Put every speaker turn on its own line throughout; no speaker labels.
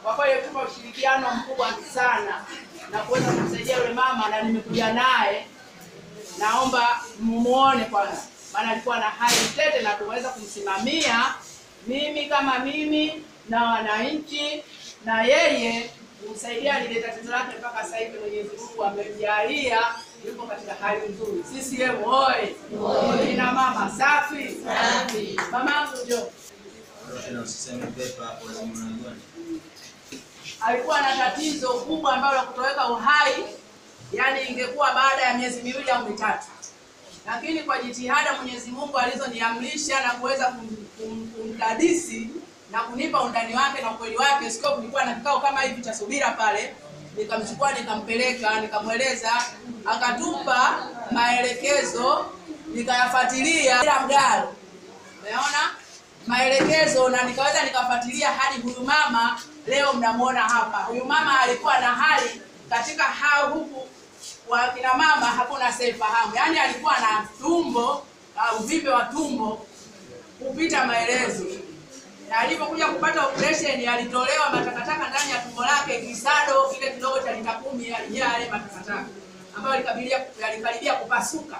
kwa kweli tupa ushirikiano mkubwa sana na kuweza kumsaidia yule mama, na nimekuja naye, naomba mumuone kwanza, maana alikuwa na hali tete na tuweza kumsimamia mimi kama mimi na wananchi na yeye kumsaidia lile tatizo lake mpaka sasa hivi Mwenyezi Mungu amemjalia yuko katika hali nzuri. CCM oye! Kina mama safi. Mama yangu njoo. alikuwa na tatizo kubwa ambalo la kutoweka uhai, yani ingekuwa baada ya miezi miwili au mitatu, lakini kwa jitihada Mwenyezi Mungu alizoniamrisha na kuweza kum- kum- kumdadisi na kunipa undani wake na ukweli wake, sio nilikuwa na kikao kama hivi cha subira pale, nikamchukua nikampeleka, nikamweleza, akatupa maelekezo, nikayafuatilia bila mgalo Umeona maelekezo na nikaweza nikafuatilia hadi huyu mama leo mnamuona hapa. Huyu mama alikuwa na hali katika hao huku wa kina mama hakuna seifahamu, yaani alikuwa na tumbo uh, uvimbe wa tumbo kupita maelezo, na alipokuja kupata operation alitolewa matakataka ndani ya tumbo lake, kisado kile kidogo cha lita kumi yalijaa yale matakataka ambayo yalikabilia yalikaribia kupasuka.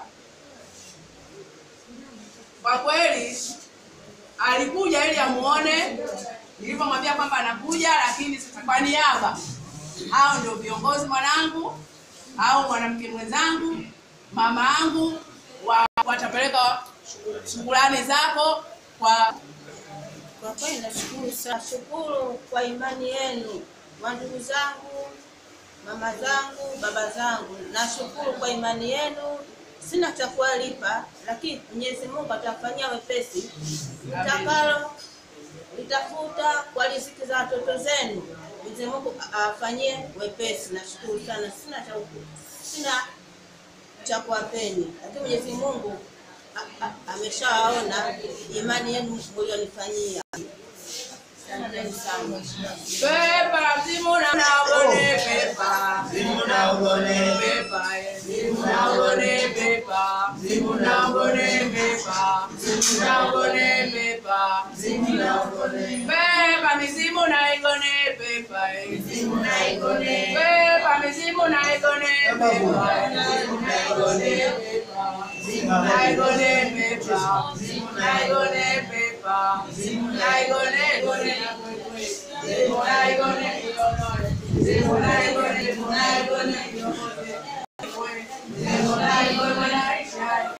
Kwa kweli alikuja ili amuone, nilivyomwambia kwamba anakuja, lakini sasa kwa niaba, hao ndio viongozi mwanangu au mwanamke mwenzangu, mama yangu, wa- watapeleka shukrani zako kwa
Kwa kweli nashukuru sana, shukuru kwa imani yenu, wandugu zangu, mama zangu, baba zangu, nashukuru kwa imani yenu. Sina cha kuwalipa, lakini Mwenyezi Mungu atafanyia wepesi mtakalo litafuta kwa riziki za watoto zenu. Mwenyezi Mungu afanyie wepesi. Nashukuru sana, sina cha sina cha kuwapeni, lakini Mwenyezi Mungu a- a- ameshawaona imani yenu mlionifanyia. Asanteni sana.
pepa mzimu na naone pepa
Simu na ugone,
pepa eh, mzimu na ugone pepa mzimu na ugone pepa mzimu na ugone pepa
simu na ugone,
pepa mizimu na igone pepa eh,
simu na igone,
pepa mizimu na igone pepa
simu na igone,
Zimu na igone pepa, zimu na igone pepa, zimu na igone igone na kwekwe, zimu na igone ionore, zimu na igone, zimu na igone ionore, zimu na igone na ishai.